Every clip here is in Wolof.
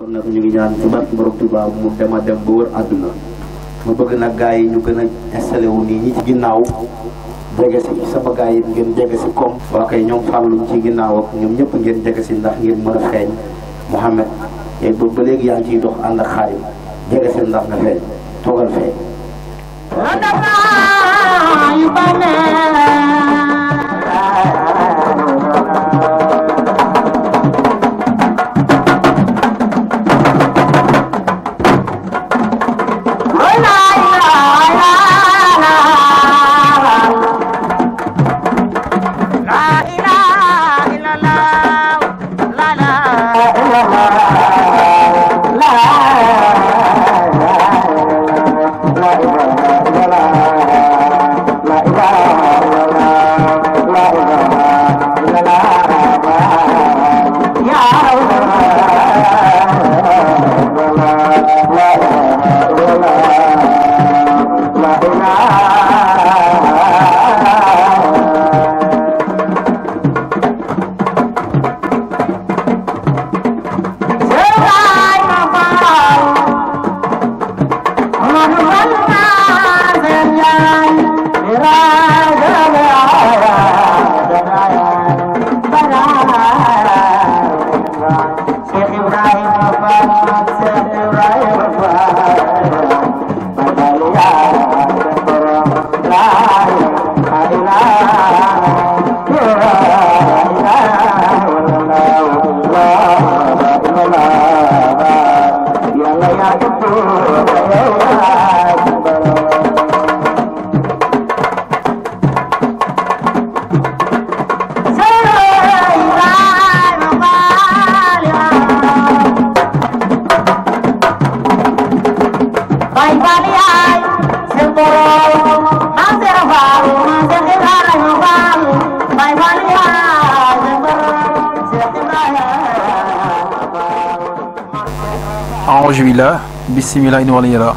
kon nag ñu ngi ñaan ci barke borom Tuubaa mu dem a dem ba wër àdduna ma bëgg nag gars yi ñu gën a installé wu nii ñi ci ginnaaw jege si sama gars yi ngeen jege si comme waa kay ñoom fàlluñ ci ginnaaw ak ñoom ñëpp ngeen jege si ndax ngeen mën a feeñ Mouhamed yéen ba ba léegi yaa ngi ciy dox ànd ak xaarim jege si ndax nga feeñ toogal feeñ aoujubillah bisimila in wala yàlla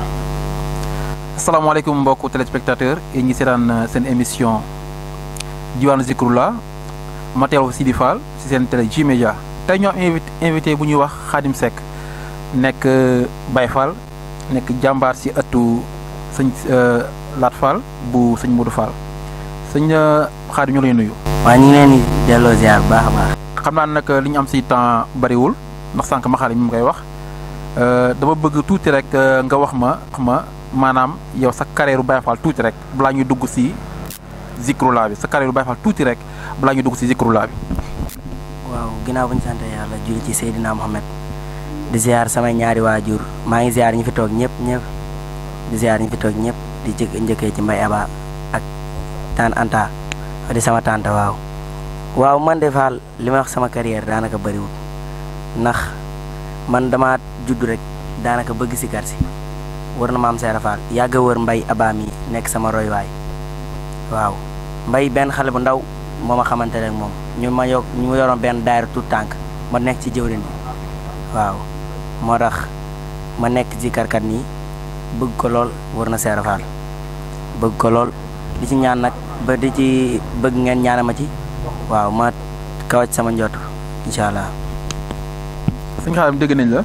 asalaamaaleykum mbokku téléspectateur yi ngi seetaan seen émission diwaanu Zikrullah ma teew Sidi Fall si seen télé J Média tey ñoo am invité invité bu ñuy wax Khadim Seck nekk Baye Fall nekk jàmbaar si ëttu sëñ Laat Fall bu sëñ Modou Fall sëñ Khadim ñu lay nuyu. waa ñu ngi leen di delloo ziar bu baax a baax. xam naa nag li ñu am si temps bariwul ndax sànq ma Khadim mi koy wax. dama bëgg tuuti rek nga wax ma wax ma maanaam yow sa carrière Baye Fall tuuti rek balaa ñuy dugg si Zikrullah bi sa carrière Baye Fall tuuti rek balaa ñuy dugg si Zikrullah bi. waaw ginnaaw bu ñu sant yàlla julli ci Seydina Mohamed di ziar samay ñaari waajur maa ngi ziar ñi fi toog ñëpp ñëpp di ziar ñi fi toog ñëpp di jëkk njëkkee ci Mbaye Aba ak Tane Anta di sama tante waaw. waaw man de Fall li ma wax sama carrière daanaka bëriwul ndax man dama judd rek daanaka bëgg si kar si wër na maam Seera Fall yàgg a wër mbay abaam yi nekk sama roywaay waaw mbay benn xale bu ndaw moo ma xamante ne moom ñu ma yokk ñu ma yoroon benn daayira tout tànk ma nekk ci jëwrin bi waaw moo tax ma nekk ci karkat nii bëgg ko lool wër na Seera Fall bëgg ko lool di ci ñaan nag ba di ci bëgg ngeen ñaana ma ci waaw ma kawaj sama njott incha allah. sëñ Khadim dégg nañ la.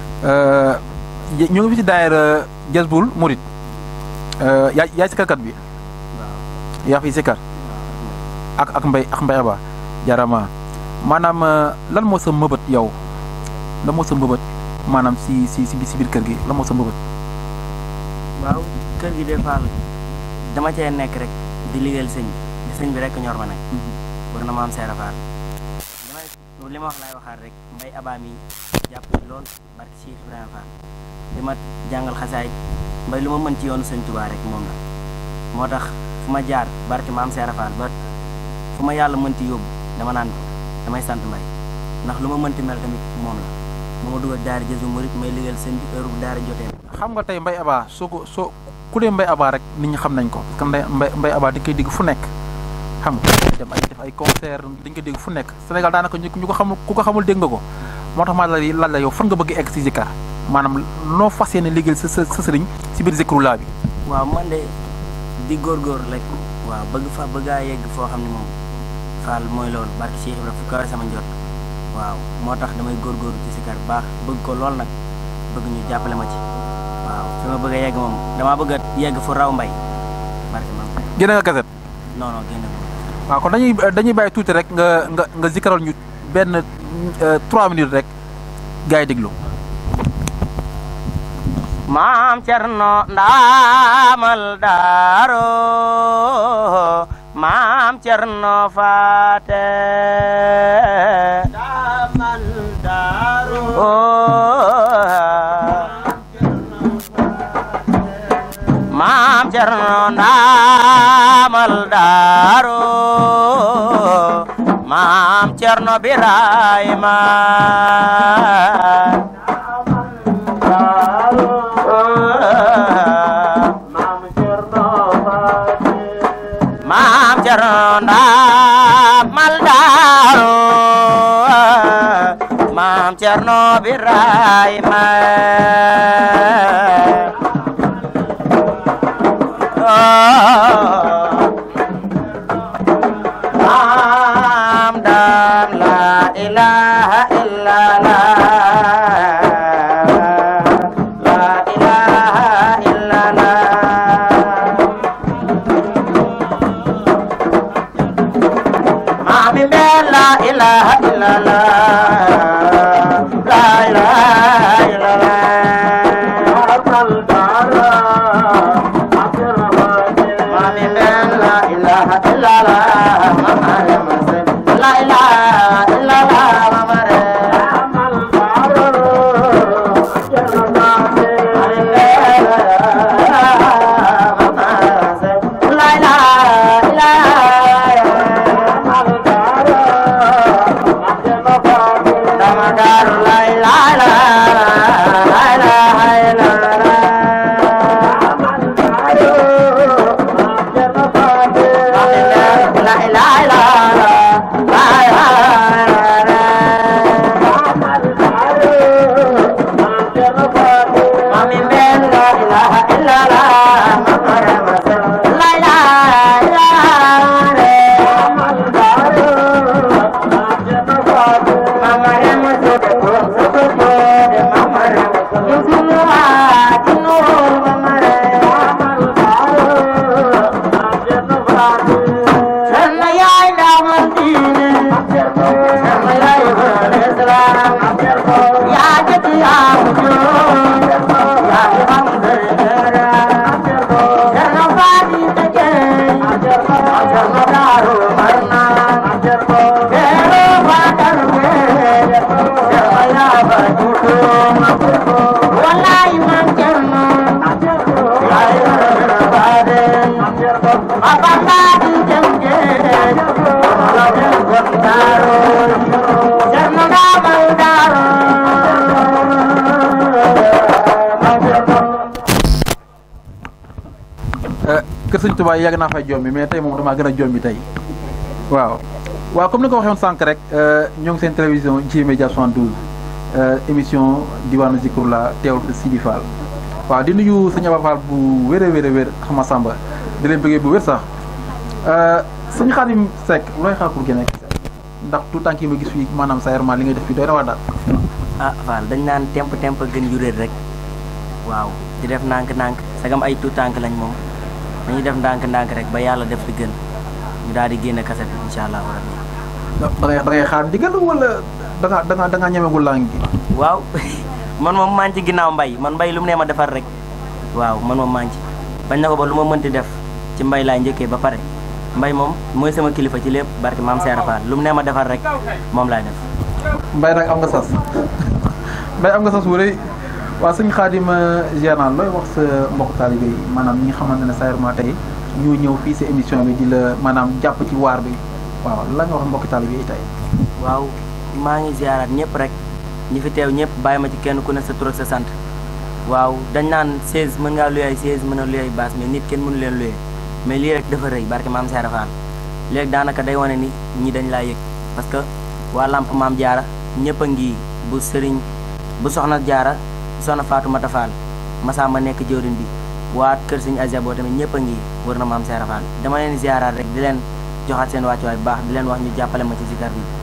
ñu ngi fi ci daayira Jazbul Murid yaay yaay sikarkat bi yaa fi sikar ak ak mbay ak mbay ba jarama maanaam lan moo sa mbëbët yow lan moo sa mbëbët maanaam si si si si biir kër gi lan moo sa mbëbët waaw kër gi des fois dama cee nekk rek di liggéeyal sëñ bi sëñ bi rek ñor ma nag war na ma am seera faal li ma wax laay waxaat rek mbay abaam yi jàpp ci lool barke Cheikh Ibrahima Fall di ma jàngal xasaay mbay lu ma mën ci yoonu sëñ Tuubaa rek moom la moo tax fu ma jaar barke maam Seera Fall ba fu ma yàlla mënti yóbbu dama naan damay sant mbay ndax lu ma mënti mel tamit moom la moo ma dugal daara Jazbul Murid may liggéeyal sëñ bi heure bu daara jotee xam nga tey mbay abaa soo ko soo ku dee mbay abaa rek nit ñi xam nañ ko parce que mbay mbay abaa di koy digg fu nekk xam nga dem ay def ay concert dañ ko dégg fu nekk Sénégal daanaka ñu ko xamul ku ko xamul dégg nga ko moo tax maa la lan la yow fan nga bëgg egg si zikar maanaam noo fas yéene liggéeyal sa sa sa sëriñ si biir Zikrullah bi. waaw man de di góorgóor rek waaw bëgg fa bëgg a yegg foo xam ne moom Fall mooy loolu barke Cheikh Ibrahima fu kawe sama njot waaw moo tax damay góorgóorlu ci sikar bu baax bëgg ko lool nag bëgg ñu jàppale ma ci waaw fi ma bëgg a yegg moom damaa bëgg a yegg fu raw mbay barke maam Seera génne nga kaset non non génn ko waaw kon dañuy dañuy bàyyi tuuti rek nga nga nga zikaral ñu benn euh, trois minutes rek gars yi déglu maam cerno ndaamal daaro maam cerno faate ndaamal daaro maam cerno ndaamal daaro maam cerno birayma maam cerno ndaamal daaro maam cerno birayma maam daan la ilaha illallah la ilaha illallah Mami ben la ilaha illallah La ilaha illallah Mami ben la ilaha illallah Mama ya masih La ilaha illallah Mama re La ilaha Mami ben la ilaha illallah La ilaha illallah Mama re musuke ko suke de mama re musulu atinu mama re Sanna ya ila mandine Sanna ya ila islam Ya jati ya mujo Ya imam dera Sanna fadi teke Sanna daru marna Kero badar me Sanna ya bajutu Wallahi man jarno Ya ila bade Apapa di jengge Gondaro Jangan damal daro kër sëñ Tuubaa yàgg naa fay jombi mais tey moom damaa gën a jombi tey waaw waaw comme ni ko waxee woon sànq rek ñoo ngi seen télévision J Média 72 émission diwaanu Zikrullah teewul fi Sidi Fall waaw di nuyu sëñ Aba Fall bu wér a wér a wér xama Samba di leen bëggee bu wér sax sëñ Xaadim Seck looy xaar pour génne ndax tout temps yi ma gis fii maanaam sa li ngay def fii doy na waa daal ah Fall dañ naan temp temp gën juréet rek waaw di def ndànk-ndànk sagam ay tout tànk lañ moom dañuy def ndànk-ndànk rek ba yàlla def li gën ñu daal di génne kaset bi incha allahu rabbi da ngay da ngay xaar ndigal wala da nga da nga da nga ñemegul laa ngi waaw man moom maa ngi ci ginnaaw mbay man mbay lu mu nee ma defar rek waaw man moom maa ngi ci bañ na ko ba lu ma mënti def ci mbay laay njëkkee ba pare mbay moom mooy sama kilifa ci lépp barke maam Seera Fall lu mu nee ma defar rek moom laay def mbay nag am nga sas mbay am nga sas wu rëy waa sëñ Xaadim Général looy wax sa mbokk taalibe yi maanaam ñi nga xamante ne Saërma tey ñu ñëw fii sa émission bi di la maanaam jàpp ci waar bi waaw la nga wax mbokk taalibe yi tey waaw maa ngi ziaraat ñëpp rek ñi fi teew ñëpp bàyyi ma ci kenn ku ne sa tur ak sa sant waaw dañ naan 16 mën ngaa luye ay 16 mën a luye ay baas mais nit kenn mënu leen luye mais lii rek dafa rëy barke maam Seera Fall léegi daanaka day wane ni ñi dañ laa yëg parce que waa lamp maam jaara ñëpp a ngi bu sëriñ bu soxna jaara soxna Faatumata Fall Masamba nekk jëwriñ bi waa kër sëñ Asia boo tamit ñëpp a ngi wër na maam Seera Fall dama leen ziaraat rek di leen joxaat seen wàccuwaay bu baax di leen wax ñu jàppale ma ci zikar bi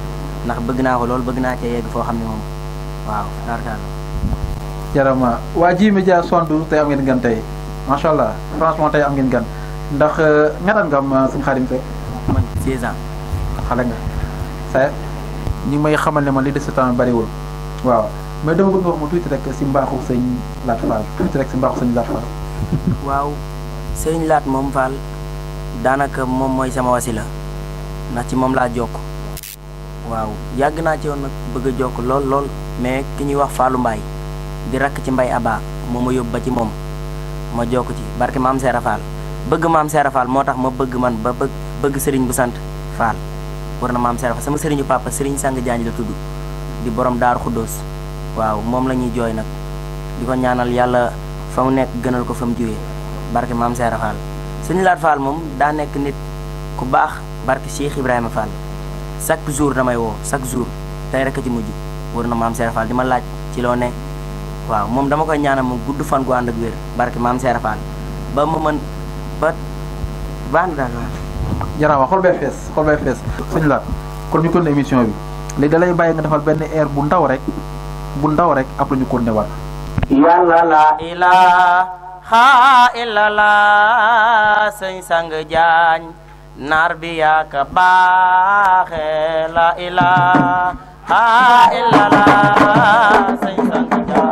ndax bëgg naa ko loolu bëgg naa cee yegg foo xam ne moom waaw daal jarama waa ji média sondu tey am ngeen gan tey macha allah franchement tey am ngeen gan ndax ñaata nga am suñu xaadim Seck man 16 ans xale nga sa ñi may xamal ne man li des sa temps bariwul waaw mais dama bëgg wax ma tuuti rek si mbaaxu sëñ Laat Fall tuuti rek si mbaaxu sëñ Laat Fall waaw sëñ Laat moom Fall daanaka moom mooy sama wasila ndax ci moom laa jokk waaw yàgg naa ci woon nag bëgg a jokk lool lool mais ki ñuy wax Fallou Mbaye di rakk ci mbay aba moo ma yóbbu ba ci moom ma jokk ci barke maam Seera Fall bëgg maam Seera Fall moo tax ma bëgg man ba bëgg bëgg sëriñ bu sant Fall war na maam Seera Fall sama sëriñu papa sëriñ sang jaañ la tudd di borom daaru xuddoos waaw moom la ñuy jooy nag di ko ñaanal yàlla fa mu nekk gënal ko fa mu jógee barke maam Seera Fall sëñ Laat Fall moom daa nekk nit ku baax barke Cheikh Ibrahima Fall chaque jour damay woo chaque jour tey rek a ci mujj war na maam Seera Fall di ma laaj ci loo ne waaw moom dama koy ñaanal mu gudd fan gu ànd ak wér barke maam Seera Fall ba ma mën ba baax na daal waaw. jarama xol bee fees xol bee fees sëñ Laat kon ñu kon émission bi léegi da lay bàyyi nga defal benn air bu ndaw rek bu ndaw rek après ñu continuer waat yàlla la ilaha illallah sëñ sang jaañ naar bi yaaka baaxe la ilaha illallah sëñ sang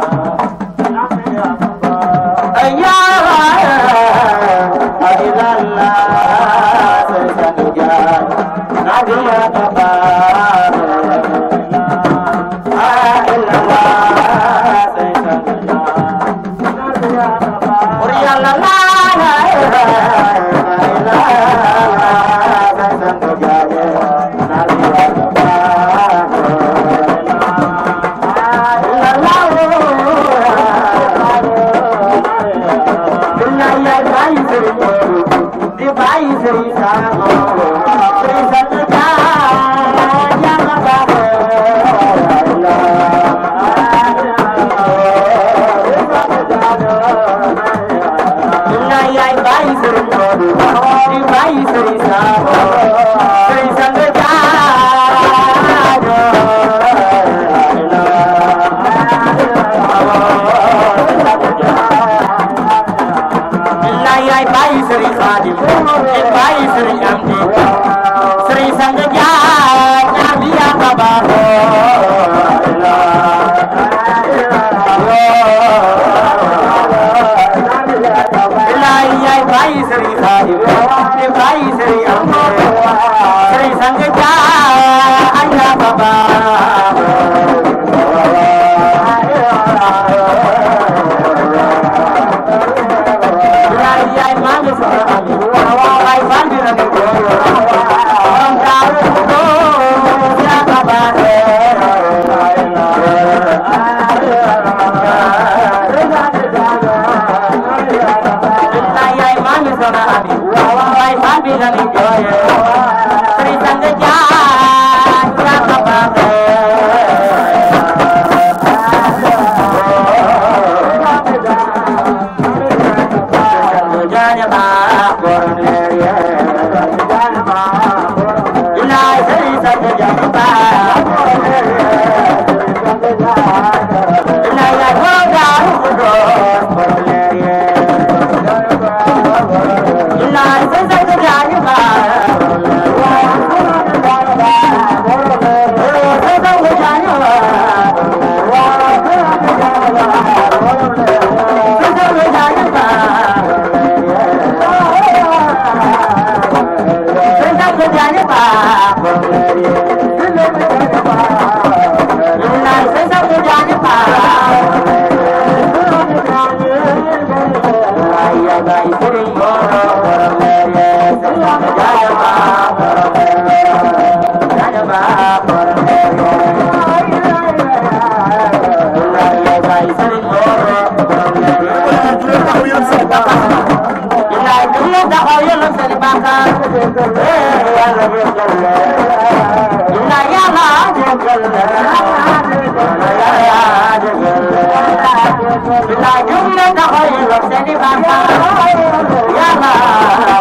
jaañ yàlla illallah sëñ sang jaañ naar bi yaaka baaxe illallah sëñ sang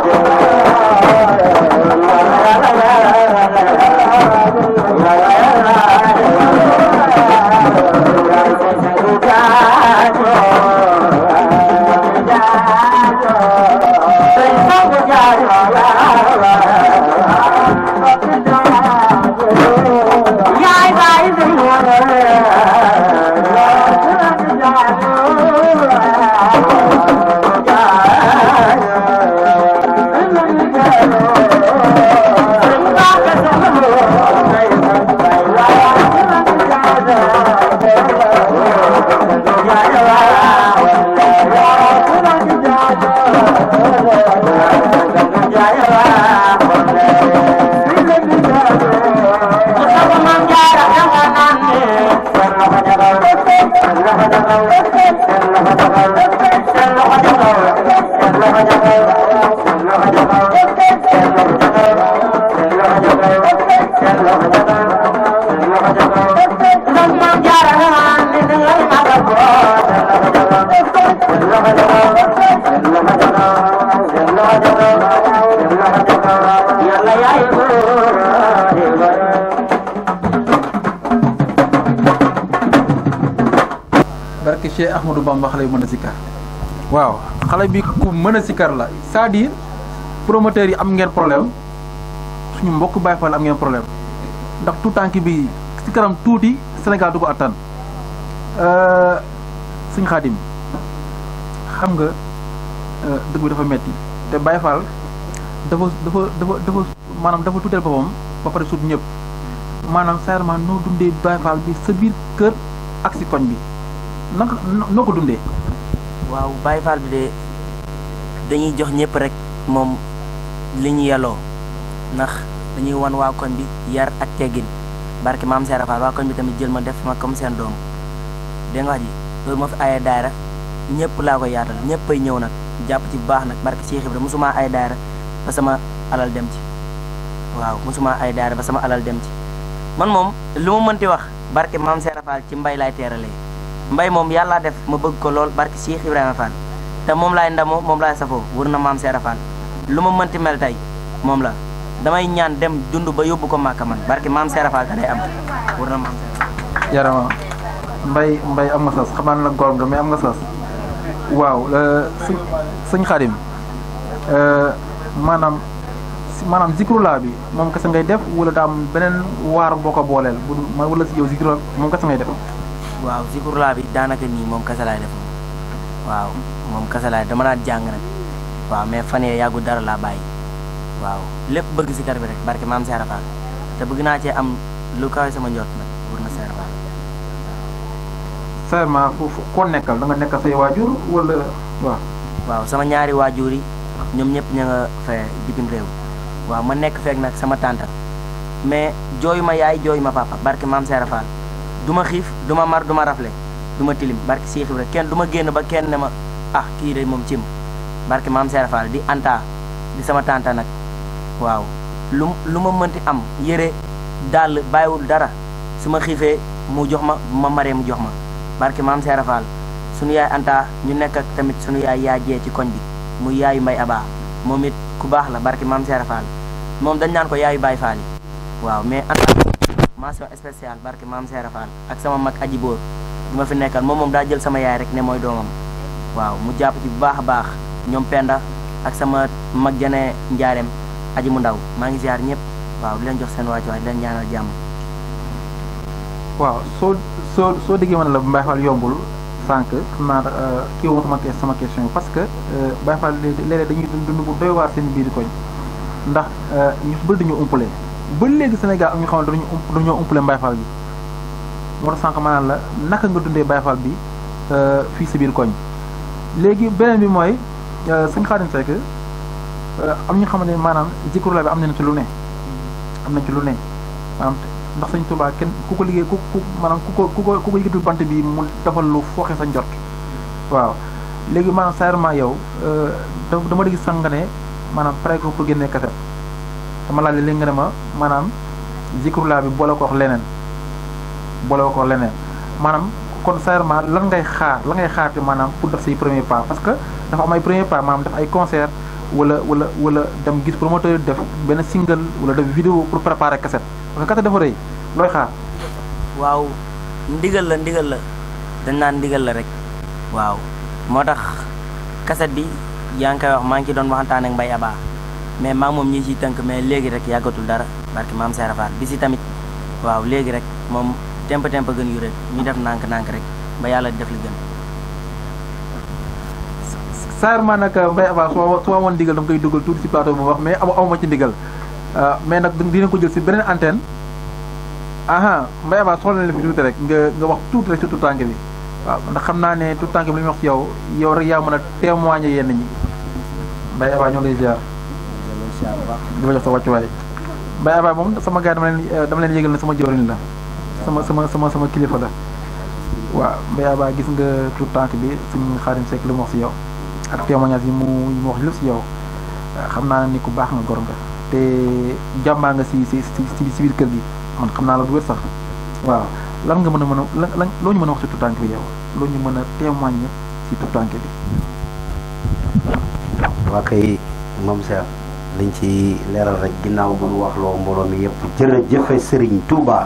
Yeah. barke Cheikh Ahmadou Bamba xale yu mën a sikkar waaw xale bi ku mën a sikkar la c'est-à-dire promoteurs yi am ngeen problème suñu mbokk Baye Fall am ngeen problème ndax tout tànk bi si kanam tuuti Sénégal du ko attan suñ xaadim xam nga dëgg bi dafa metti te Baye Fall dafa dafa dafa dafa maanaam dafa tuuteel boppam ba pare sut ñëpp maanaam sincèrement noo dundee Baye Fall bi sa biir kër ak si koñ bi naka noo ko dundee. waaw Baye Fall bi de dañuy jox ñëpp rek moom li ñu yelloo ndax dañuy wan waa koñ bi yar ak teggin barke maam Seera Fall waa koñ bi tamit jël ma def ma comme seen doom dégg nga wax ji loolu ma fi ayee daayra ñëpp laa koy yaatal ñëpp ay ñëw nag jàpp ci bu baax nag barke Cheikh Ibra mosuma ay daayra ba sama alal dem ci waaw mosuma ay daayra ba sama alal dem ci man moom lu ma mënti wax barke maam Seera Fall ci mbay laay teeralee mbay moom yàlla def ma bëgg ko lool barke Cheikh Ibrahima Fall te moom laay ndamoo moom laay safoo wër na maam Seera Fall lu ma mënti mel tey moom la damay ñaan dem dund ba yóbbu ko màkka man barke maam Seera Fall te day am wër na maam Seera yarama mbay mbay am nga sas xam naa ne nag góor nga mais am nga sas waaw sëñ sëñ Xaadim maanaam maanaam zikrulaa bi moom kese ngay def wala daa am beneen waar boo ko booleel bu wala si yow zikrulaa moom kese ngay def. waaw zikrulaa bi daanaka nii moom kese laay def waaw moom kese laay dama daan jàng nag waaw mais fan yee yàggu dara laa bàyyi waaw lépp bëgg si kar bi rek barke maam Seera Fall te bëgg naa cee am lu kawe sama njot nag wër na Seera Fall. sincèrement foofu koo nekkal da nga nekkal say waajur wala waaw. waaw sama ñaari waajur yi ñoom ñëpp ña nga fee bitim réew waaw ma nekk feek nag sama tànta mais jooyu ma yaay jooyu ma papa barke maam Seera Fall du ma xiif du ma mar du ma rafle du ma tilim barke Cheikh Ibra kenn du ma génn ba kenn ne ma ah kii de moom cim barke maam Seera Fall di anta di sama tànta nag waaw lu lu ma mënti am yére dàll bàyyiwul dara su ma xiifee mu jox ma ma maree mu jox ma barke maam Seera Fall sunu yaay anta ñu nekk ak tamit sunu yaay yaa jee ci koñ bi muy yaayu mbay abaa moom it ku baax la barke maam Seera Fall moom dañ naan ko yaayu Baay Fall yi waaw mais anta mention spéciale barke maam Seera Fall ak sama mag aji boor bi ma fi nekkal moom moom daa jël sama yaay rek ne mooy doomam waaw mu jàpp ci bu baax a baax ñoom penda ak sama mag jane njaareem aji mu ndaw maa ngi ziar ñëpp waaw di leen jox seen wàccuwaay di leen ñaanal jàmm waaw soo soo soo déggee ma ne la Baye Fall yombul sànq xam naa kii woo sama sama question parce que Baye Fall léeg-léeg dañuy dund bu doy waar seen biir koñ ndax ñu bëri dañoo umpale ba léegi Sénégal am ñu xamante dañu ump dañoo umpale Baye Fall bi moo tax sànq maanaam la naka nga dundee Baye Fall bi fii sa biir koñ léegi beneen bi mooy sëñ Xaadim Seck am ñu xamante ne maanaam zikrullah bi am nañ ci lu ne am nañ ci lu ne maanaam ndax sëñ Tuubaa kenn ku ko liggéey ku ku maanaam ku ko ku ko ku ko yëkkatul bant bi mu defal lu fooxe sa njort waaw léegi maanaam sincèrement yow dama dégg sax nga ne maanaam pare ko pour génnee kaset dama laaj léegi nga ne ma maanaam zikrullah bi boole ko wax leneen boole ko wax leneen maanaam kon sincèrement lan ngay xaar lan ngay xaar te maanaam pour def say premier pas parce que dafa am ay premier pas maanaam def ay concert wala wala wala dem gis promoteur def benn single wala def vidéo pour préparer kaset parce que kaset dafa rëy looy xaar. waaw ndigal la ndigal la dañ naan ndigal la rek waaw moo tax kaset bi yaa ngi koy wax maa ngi ci doon waxantaan ak Mbay Aba mais maa moom ñi ciy tënk mais léegi rek yàggatul dara barki maam Seera Faal bi si tamit waaw léegi rek moom temp temp gën yu rek ñu def nànk nànk rek ba yàlla def li gën sincèrement nag Mbaye Aba soo soo amoon ndigal dama koy dugal tuuti ci plateau bu wax mais amu amuma ci ndigal mais nag dina ko jël si beneen antenne aha Mbaye Aba soxla na la fi tuuti rek nga nga wax tuuti rek surtout tànk bi waaw ndax xam naa ne tout tànk bi li muy wax ci yow yow rek yaa mën a témoigner yenn ñi Mbaye Aba ñoo lay ziar di ma jox sa wàccuwaay Mbaye Aba moom sama gars dama leen dama leen yëgal ne sama jëwriñ la sama sama sama sama kilifa la waaw Mbaye Aba gis nga tout tànk bi suñu Xaadim Seck li mu wax si yow ak témoignage yi mu yi mu wax lépp si yow xam naa ne ni ku baax nga gor nga te jàmbaa nga si si si si biir kër gi man xam naa la du wér sax waaw lan nga mën a mën a lan lan loo ñu mën a wax ci tout tànk bi yow loo ñu mën a témoigner si tout tànk bi. waa kay moom Cheikh liñ ci leeral rek ginnaaw bu ñu wax loo mbooloo mi yëpp jërëjëfe Serigne Touba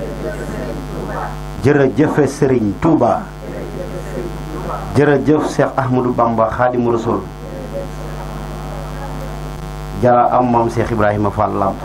jërëjëfe Serigne Touba jërëjëf Cheikh Ahmadou Bamba Khadimu Rasul jara am moom Cheikh Ibrahima Fall Lamp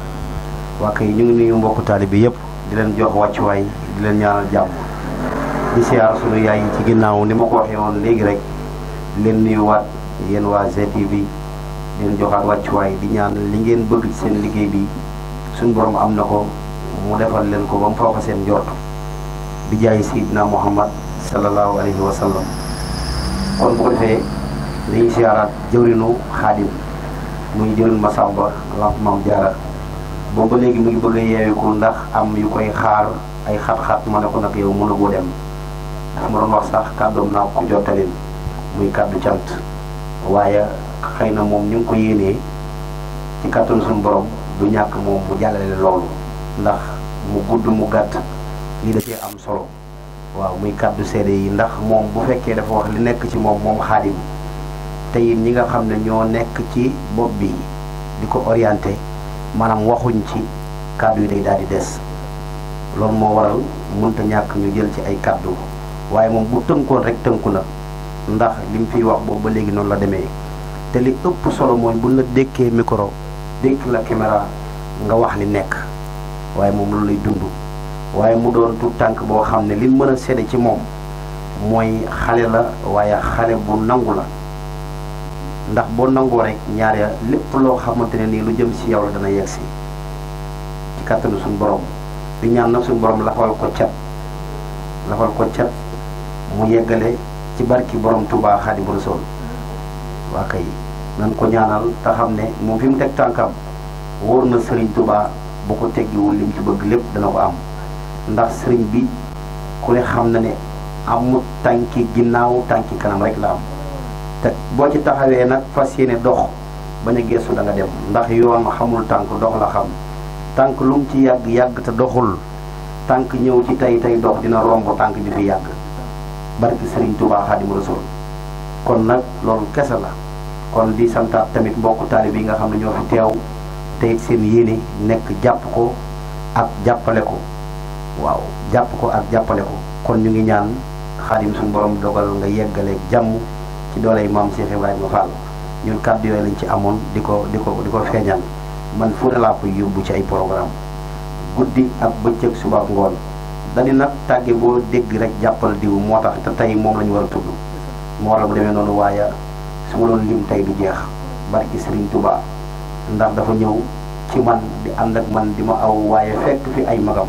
waa kay ñu ngi nuyu mbokku taalibe bi yëpp di leen jox wàccuwaay di leen ñaanal jàmm di siyaar sunu yaay yi ci ginnaaw ni ma ko waxee woon léegi rek di leen nuyuwaat yéen waa GTV di leen joxaat wàccuwaay di ñaan li ngeen bëgg ci seen liggéey bi suñu borom am na ko mu defal leen ko ba mu foofa seen njort bi jaay Seydina Muhammad sallallahu alayhi wa sallam kon bu ko defee dañuy siyaaraat jëwrinu xaadim muy jëwrin Masamba Lamp Maam Jaara boobu ba léegi mu ngi bëgg a yeewiku ndax am yu koy xaar ay xat-xat ma ne ko nag yow mënu goo dem ndax ma doon wax sax kàddoom naa ko jottalin muy kàddu cant waaye xëy na moom ñu ngi ko yéenee ci kàttanu suñu borom du ñàkk moom mu jàllale loolu ndax mu gudd mu gàtt lii da cee am solo waaw muy kàddu seede yi ndax moom bu fekkee dafa wax li nekk ci moom moom xaadim te it ñi nga xam ne ñoo nekk ci bopp bi di ko orienté maanaam waxuñ ci kàddu yi day daal di des loolu moo waral mënta ñàkk ñu jël ci ay kàddu waaye moom bu tënkoon rek tënku na ndax li mu fiy wax boobu ba léegi noonu la demee te li ëpp solo mooy bu la dékkee micro dékk la caméra nga wax li nekk waaye moom loolu lay dund waaye mu doon tout tànk boo xam ne li mën a sédde ci moom mooy xale la waaye xale bu nangu la ndax boo nangoo rek ñaar ya lépp loo xamante ne nii lu jëm si yow la dana yegg si ci kàttanu suñu borom di ñaan nag suñu borom lafal ko cat lafal ko cat mu yeggale ci barki borom Touba Xaadimu Rasuul waa kay nan ko ñaanal te xam ne moom fi mu teg tànkam wóor na Serigne Touba bu ko teggiwul li mu ci bëgg lépp dana ko am ndax Serigne bi ku ne xam na ne amut tànki ginnaaw tànki kanam rek la am te boo ci taxawee nag fas yéene dox bañ a geesu da nga dem ndax yoon xamul tànk dox la xam tànk lu mu ci yàgg yàgg te doxul tànk ñëw ci tey tey dox dina romb tànk bi fi yàgg barki Serigne Touba Xaadimu Rasuul kon nag loolu kese la kon di santaat tamit mbokku taalib yi nga xam ne ñoo fi teew te it seen yéene nekk jàpp ko ak jàppale ko waaw jàpp ko ak jàppale ko kon ñu ngi ñaan xaadim suñu borom dogal nga yeggale jàmm ci dooley maam Cheikh Ibrahima Fall ñun kàddu yooyu lañ ci amoon di ko di ko di ko feeñal man fu ne laa koy yóbbu ci ay programme guddi ak bëccëg suba ak ngoon dañu nag tàgge boo dégg rek jàppal diw moo tax te tey moom la ñu war a tudd moo waral bu demee noonu waaye su ma doon lim tey du jeex barki Serigne Touba ndax dafa ñëw ci man di ànd ak man di ma aw waaye fekk fi ay magam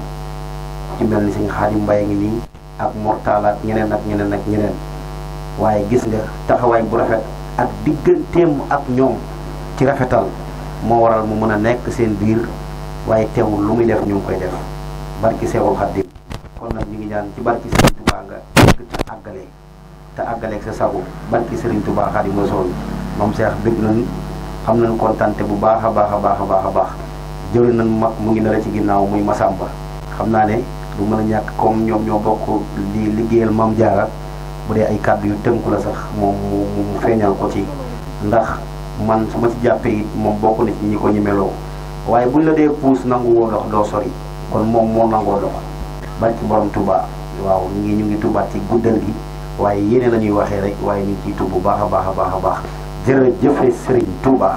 ci mel ni sëñ Xaadim Mbaye ngi nii ak Mortala ak ñeneen ak ñeneen ak ñeneen waaye gis nga taxawaay bu rafet ak digganteem ak ñoom ci rafetal moo waral mu mën a nekk seen biir waaye teewul lu muy def ñu ngi koy def barki Seexul Xaadim kon nag ñu ngi ñaan ci barki Serigne Touba nga egg te àggale te àggaleeg sa sago barki Serigne Touba Xaadimu Rasuul moom Seex bëgg nañ am nañ kontante bu baax a baax a baax a baax a baax jëri nañ ma mu ngi nara ci ginnaaw muy Masamba xam naa ne du mën a ñàkk comme ñoom ñoo bokk di liggéeyal Maam Jaara bu dee ay kàddu yu tënku la sax moom mu mu feeñal ko ci ndax man su ma ci jàppee it moom bokk na ci ñi ko ñemeloo waaye buñ la dee puus nangu woo dox doo sori kon moom moo nangoo dox barki borom Touba waaw ñu ngi ñu ngi tubaat ci guddal gi waaye yéene la ñuy waxee rek waaye ñu ngi ciy tub bu baax a baax a baax a baax jërëjëfe Serigne Touba.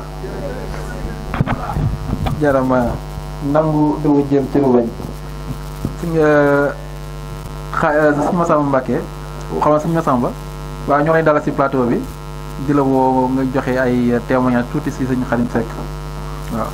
jarama nangu dëgg jëm ci lu bañ si nga xa si Massamba Mbacke xam nga si Massamba waaw ñoo lay dalal si plateau bi di la woo nga joxe ay témoignage tuuti si sëñ Xadim Seck waaw.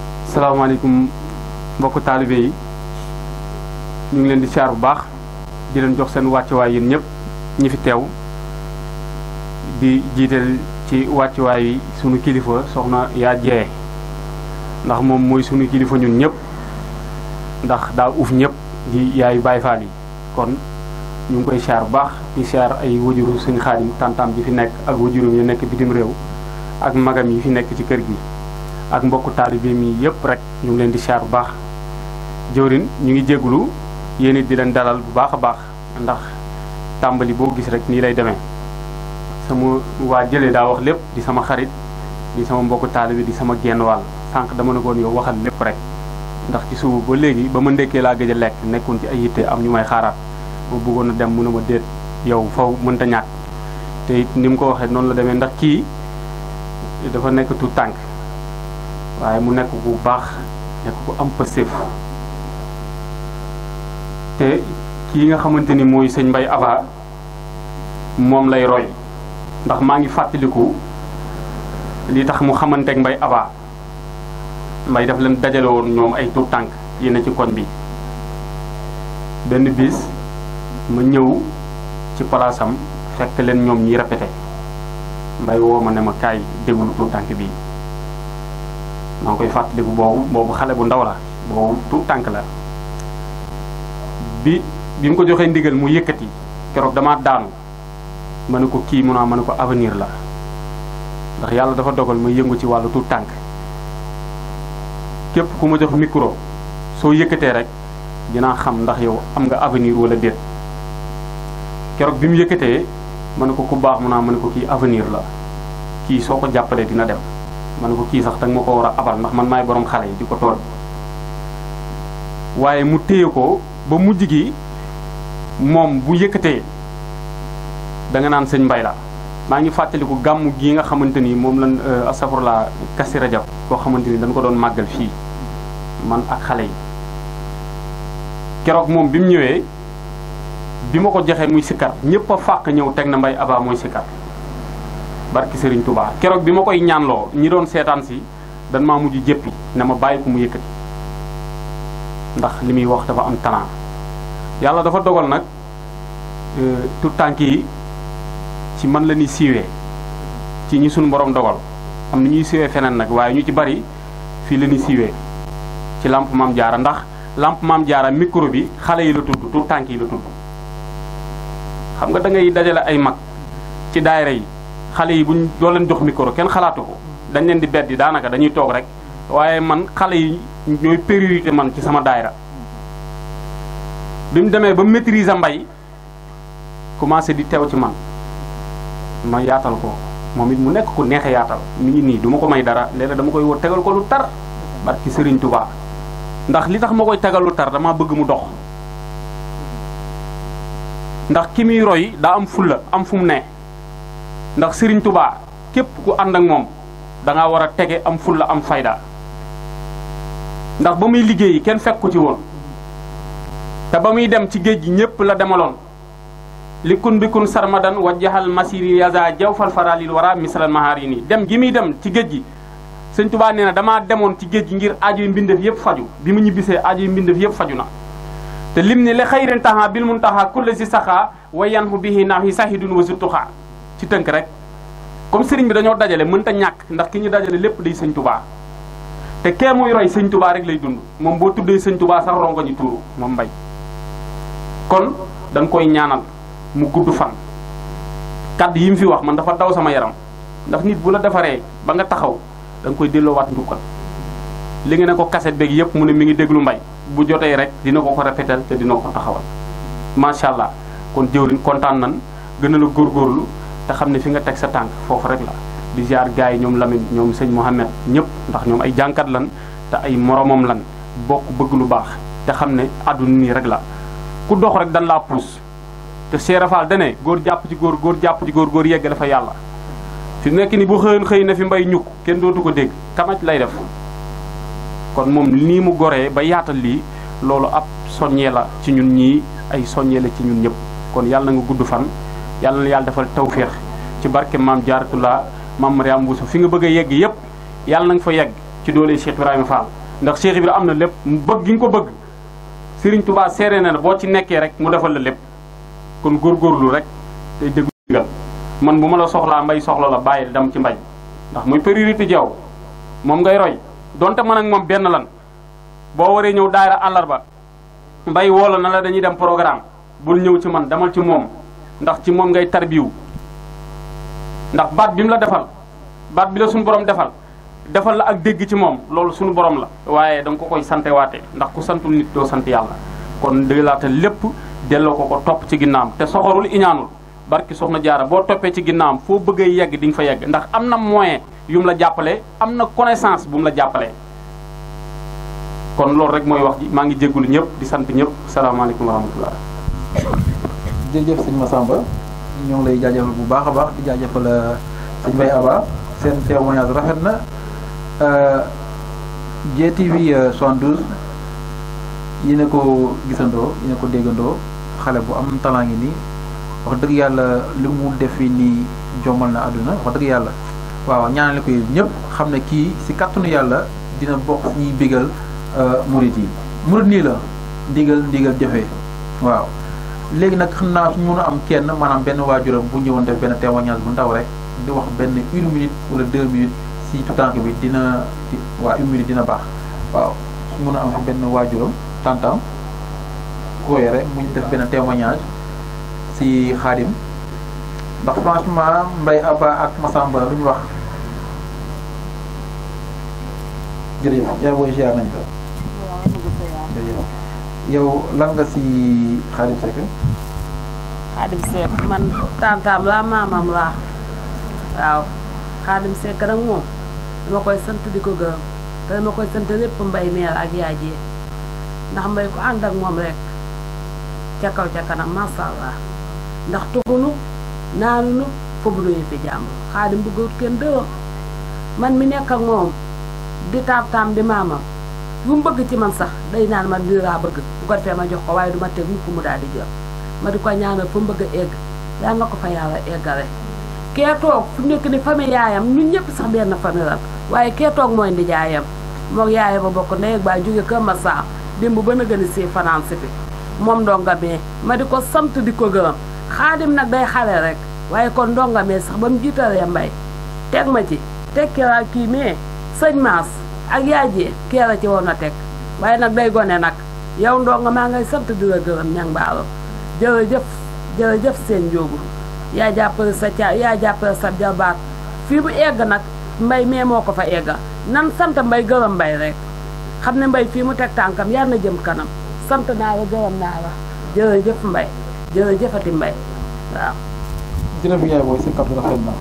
salaamaaleykum mbokku taalibe yi ñu ngi leen di siyaar bu baax di leen jox seen wàccuwaay yéen ñëpp ñi fi teew di jiital ci wàccuwaay yi sunu kilifa soxna yaa jee ndax moom mooy sunu kilifa ñun ñëpp ndax daa uuf ñëpp di yaayu Baay Faal yi kon ñu ngi koy siyaar bu baax di siyaar ay wajuru suñu xaadim tantam bi fi nekk ak wajurum yi nekk bitim réew ak magam yi fi nekk ci kër gi ak mbokku taalibe mi yëpp rek ñu ngi leen di siyaar bu baax jëwrin ñu ngi jéggulu yéen it di leen dalal bu baax a baax ndax tàmbali boo gis rek nii lay demee sama waa jëlee daa wax lépp di sama xarit di sama mbokku taalibe di sama genn wàll sànq dama ne koon yow waxal lépp rek ndax ci suba ba léegi ba ma ndekkee laa gëj a lekk nekkoon ci ay yitte am ñu may xaaraat ma bëggoon a dem mu ne ma déet yow faw mënta ñàkk te it ni mu ko waxee noonu la demee ndax kii dafa nekk tu tànk waaye mu nekk ku baax nekk ku am pëstéef te kii nga xamante ni mooy sëñ Mbay Aba moom lay roy ndax maa ngi fàttaliku li tax mu xamanteeg Mbay Aba Mbay daf leen dajale woon ñoom ay tuut tànk yi ne ci koñ bi benn bis ma ñëw ci palaasam fekk leen ñoom ñi répété Mbay woo ma ne ma kaay déglu tuut tànk bii maa ngi koy fàttaliku boobu boobu xale bu ndaw la boobu tuut tànk la bi bi mu ko joxee ndigal mu yëkkati keroog damaa daanu ma ne ko kii mun naa ma ne ko avenir la ndax yàlla dafa dogal ma yëngu ci wàllu tuut tànk képp ku ma jox micro soo yëkkatee rek dinaa xam ndax yow am nga avenir wala déet keroog bi mu yëkkatee ma ne ko ku baax mun naa ma ne ko kii avenir la kii soo ko jàppalee dina dem ma ne ko kii sax danga ma ko war a abal ndax man maay borom xale yi di ko tool waaye mu téye ko ba mujj gi moom bu yëkkatee da nga naan sëñ mbay la maa ngi fàttaliku gàmm gii nga xamante ni moom lan asafurla kasi rajab koo xamante ni dañ ko doon màggal fii man ak xale yi keroog moom bi mu ñëwee bi ma ko joxee muy sikkar ñëpp a fàq ñëw teg na mbay aba mooy sikkar barki sëriñ Touba keroog bi ma koy ñaanloo ñi doon seetaan si dan maa mujj jéppi ne ma bàyyi ko mu yëkkati ndax li muy wax dafa am talent yàlla dafa dogal nag tout tànk yi ci man la ñuy siiwee ci ñi suñu borom dogal am na ñuy siiwee feneen nag waaye ñu ci bari fii la ñuy siiwee ci lamp maam jaara ndax lamp maam jaara micro bi xale yi la tudd tout tànk yi la tudd xam nga da ngay dajale ay mag ci daayira yi xale yi buñ doo leen jox micro kenn xalaatu ko dañ leen di beddi daanaka dañuy toog rek waaye man xale yi ñooy priorité man ci sama daayira bi mu demee ba maîtriser mbay commencé di teew ci man ma yaatal ko moom it mu nekk ku neexe yaatal mi ngi nii du ma ko may dara léeg-léeg dama koy woo tegal ko lu tar barki Serigne Touba ndax li tax ma koy tegal lu tar dama bëgg mu dox ndax ki muy roy daa am fulla am fu mu ne ndax Serigne Touba képp ku ànd ak moom da ngaa war a tege am fulla am fayda ndax ba muy liggéeyi kenn fekk ko ci woon te ba muy dem ci géej gi ñépp la demaloon li kun bi kun sarmadan wajjahal masiri yaza jaw fal faralil wara misalan mahaari nii dem gi muy dem ci géej gi sëñ Tuubaa nee na damaa demoon ci géej gi ngir aajo yu mbindeef yëpp faju bi mu ñibbisee aajo yu mbindeef yëpp faju na te lim ne li xayrin taxa bil mun taxa kulle si saxaa wa yanhu bihi naaw yi sahidun wa surtuxaa ci tënk rek comme sëriñ bi dañoo dajale mënta ñàkk ndax ki ñu dajale lépp day sëñ Tuubaa te kee muy roy sëñ Tuubaa rek lay dund moom boo tuddee sëñ Tuubaa sax rongo ñu tuuru moom mbay kon dañ koy ñaanal mu gudd fan kàddu yi mu fi wax man dafa daw sama yaram ndax nit bu la defaree ba nga taxaw da nga koy delloowaat njukkal li nga ne ko kaset beeg yëpp mu ne mi ngi déglu mbay bu jotee rek dina ko ko répéter te dina ko taxawal macha allah kon jëwriñ kontaan nan gën a la góorgóorlu te xam ne fi nga teg sa tànk foofu rek la di ziar gars yi ñoom Lamine ñoom sëñ Mohamed ñëpp ndax ñoom ay jànkat lan te ay moromam lan bokk bëgg lu baax te xam ne àdduna nii rek la ku dox rek dan laa puus te Cheikh Fall dane góor jàpp ci góor góor jàpp ci góor góor yegg dafa yàlla fi nekk ni bu xëyoon xëy na fi mbay ñukk kenn dootu ko dégg kamaj lay def kon moom nii mu goree ba yaatal lii loolu ab soññee la ci ñun ñii ay soññee la ci ñun ñëpp kon yàlla na nga gudd fan yàlla na yàlla defal tawféex ci barke maam Jaaratullah maam Mariam Bousso fi nga bëgg a yegg yëpp yàlla na nga fa yegg ci doole Cheikh Ibrahima Fall ndax Cheikh Ibrahima am na lépp bëgg gi nga ko bëgg Serigne Touba seere na boo ci nekkee rek mu defal la lépp kon góorgóorlu rek tey déglu ndigal man bu ma la soxlaa mbay soxla la bàyyil dem ci mbay ndax muy priorité jeew moom ngay roy donte man ak moom benn lan boo waree ñëw daayira àllarba mbay woola na la dañuy dem programme bul ñëw ci man demal ci moom ndax ci moom ngay tarbiwu ndax baat bi mu la defal baat bi la suñu borom defal defal la ak dégg ci moom loolu suñu borom la waaye da nga ko koy sante waate ndax ku santul nit doo sant yàlla kon dëglaata lépp delloo ko ko topp ci ginnaam te soxorul iñaanul barki soxna jaara boo toppee ci ginnaam foo bëggee yegg di nga fa yegg ndax am na moyen yu mu la jàppale am na connaissance bu mu la jàppalee kon loolu rek mooy wax ji maa ngi jéggulu ñëpp di sant ñëpp salaamaaleykum wa rahmatullah jërëjëf sëñ Massamba ñoo ngi lay jaajëfal bu baax a baax di jaajëfal sëñ Mbaye Aba seen témoignage rafet na GTV 72 yi ne ko gisandoo yi ne ko déggandoo xale bu am talent ngi nii wax dëgg yàlla li mu def fii nii jombal na àdduna wax dëgg yàlla waaw ñaanale ko ñëpp xam ne kii si kàttanu yàlla dina bokk ñuy bégal murit yi murit nii la ndigal ndigal jëfee waaw léegi nag xam naa suñu mën a am kenn maanaam benn waajuram bu ñëwoon def benn témoignage bu ndaw rek di wax benn une minute wala deux minutes si tutank bi dina waa une minute dina baax waaw suñu mën a am benn waajuram tantam ko yore mu def benn témoignage si xaadim ndax franchement Mbaye Aba ak Massamba lu ñu wax jërëjëf yaa booy ziar nañ ko jërëjëf yow lan nga si Xaadim Seck Xaadim Seck man tantaam laa maamam laa waaw Xaadim Seck nag moom dama koy sant di ko gërëm te dama koy sant lépp mbay meer ak yaay jee ndax mbay ko ànd ak moom rek ca kaw ca kanam masha Allah ndax tuxunu naanunu foofu nu fi jàmm Xaadim bëggut kenn dërëm man mi nekk ak moom di taam taam di maamam lu mu bëgg ci man sax day naan ma lii laa bëgg bu ko defee ma jox ko waaye du ma teg mukk mu daal di jël ma di ko ñaanal fu mu bëgg a egg yaa nga ko fa yàlla eggale kee toog fu nekk ni famille yaayam ñun ñëpp sax benn famille lan waaye kee toog mooy ndi jaayam moog yaayam ba bokk ndey ak baay jóge Kër Massar démb ba na gën a see fanaan si fi moom ndonga mee ma di ko sant di ko gërëm xaadim nag day xale rek waaye kon ndonga mee sax ba mu jiitalee mbay teg ma ci teg kiraa kii mee sëñ maas ak yaay ji kee la ci woon a teg waaye nag day gone nag yow ndonga maa ngay sant di la gërëm ñang baalo jërëjëf jërëjëf seen njóogu yaa jàppale sa ca yaa jàppale sa jabaat fii bu egg nag mbay mee moo ko fa egga nan sant mbay gërëm mbay rek xam ne mbay fii mu teg tànkam yar na jëm kanam sant naa la gërëm naa la jërëjëf mbay jërëjëfati mbay waaw jërëjëf yaay booy si kàddu rafet na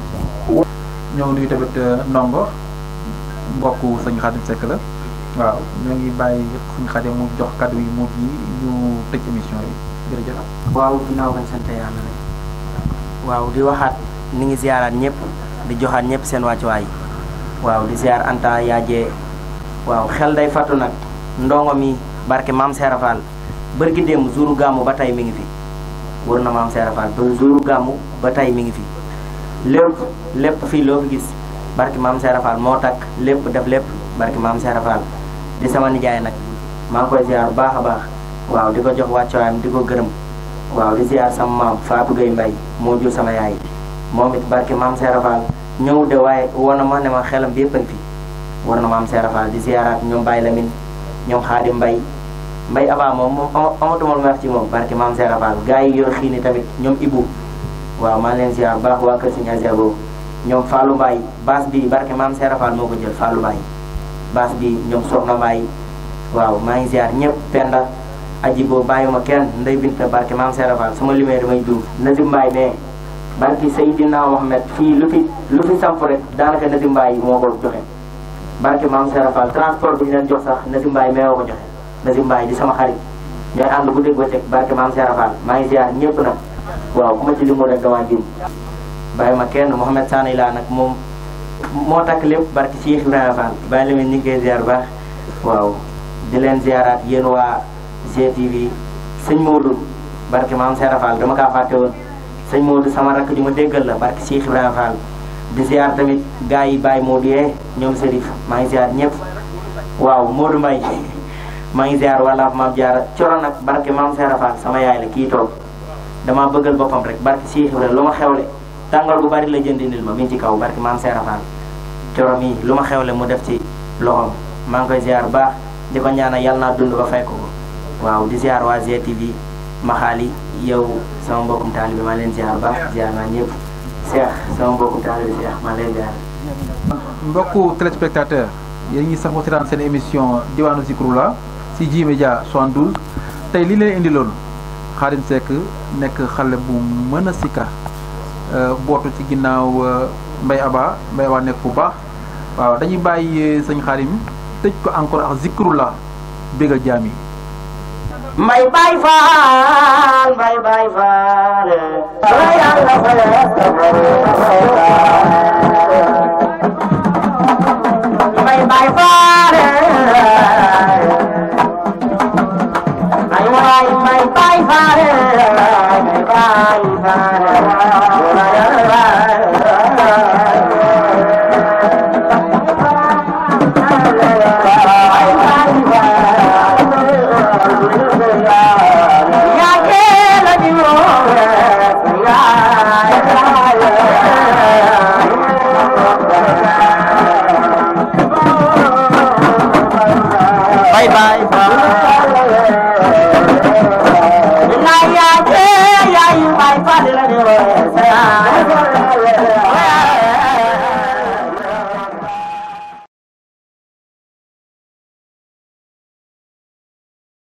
ñoo ngi nuyu tamit ndongo mbokk sëñ Xaadim Seck la waaw ñoo ngi bàyyi sëñ Xaadim mu jox kàddu yi mujj yi ñu tëj émission yi jërëjëf waaw ginnaaw bañ sant yàlla rek waaw di waxaat ni ngi ziaraat ñëpp di joxaat ñëpp seen wàccuwaay waaw di ziar anta yaajee waaw xel day fattu nag ndongo mi barke maam Seera Fall bërki démb jouru gàmmu ba tey mi ngi fi wër na maam Seera Fall ba jouru gàmmu ba tey mi ngi fi lépp lépp fii loo fi gis barke maam Seera Fall moo takk lépp def lépp barke maam Seera Fall di sama nijaay nag maa ngi koy ziar bu baax a baax waaw di ko jox wàccuwaayam di ko gërëm waaw di ziar sama maam Fatou Gueye Mbaye moo jur sama yaay moom it barke maam Seera Fall ñëw de waaye war na ma ne ma xelam bi yëpp a ngi fi war na maam Seera Fall di ziaraat ñoom Baye Lamine ñoom Xaadim Mbay Mbay Aba moom moom amatuma lu may wax ci moom barke maam Seera Fall gars yi yor xiini tamit ñoom Ibou waaw maa ngi leen ziar baax waa kër Sëñ Azia boobu ñoom Fallou Mbaye baas bi barke maam Seera Fall moo ko jël Fallou Mbaye baas bi ñoom Soxna Mbaye waaw maa ngi ziar ñëpp Penda aji boo bàyyuma kenn ndey bint barke maam Seera Fall sama limee damay juum Nazim Mbaye mais barke Seydina Mohamed fii lu fi lu fi samp rek daanaka Nazim Mbaye moo ko joxe barke maam Seera Fall transport bi ñu leen jox sax Nazim Mbaye mee ko joxe Nazim Mbaye di sama xarit ñooy ànd bu dégg ba teg barke maam Seera Fall maa ngi ziar ñëpp nag waaw ku ma ci limu rek dama juum bàyyi ma kenn Mouhamed Sane laa nag moom moo takk lépp barke Cheikh Ibrahima Fall bàyyi la ñu ngi koy ziar baax waaw di leen ziaraat yéen waa GTV sëñ Modou barke maam Seera Fall dama kaa fàtte woon sëñ Modou sama rakk ju ma déggal la barke Cheikh Ibrahima Fall di ziar tamit gars yi Baye Modou yee ñoom Serif maa ngi ziar ñëpp waaw Modou Mbaye maa ngi ziar wala maam Diarra coro nag barke maam Seera Fall sama yaay la kii toog dama bëggal boppam rek barki Cheikh Ibrahima lu ma xewle tàngal gu bari la jënd indil ma mi ngi ci kaw barki maam Seera Fall corom yi lu ma xewle mu def ci loxoom maa ngi koy ziar baax di ko ñaanal yàlla naa dund ba fay ko waaw di ziar waa GTV maxaali yow sama mbokkum taalibe maa leen ziar baax ziar naa ñëpp Cheikh sama mbokkum taalibe Cheikh maa leen ziar mbokku téléspectateur yéen ñi sax seetaan seen émission diwaanu Zikroulah ci J Média 72 tey li leen indiloon Khadim Seck nekk xale bu mën a sikar bootu ci ginnaaw Mbaye Aba Mbaye Aba nekk bu baax waaw dañuy bàyyi sëñ Khadim tëj ko encore ak Zikroulah bégal jaam yi Mbay Baay Faal Mbay Baay Faal la yàlla Mbay Baay Faal ay waay Mbay Baay Faal Mbay Baay Faal Bye bye. Bye.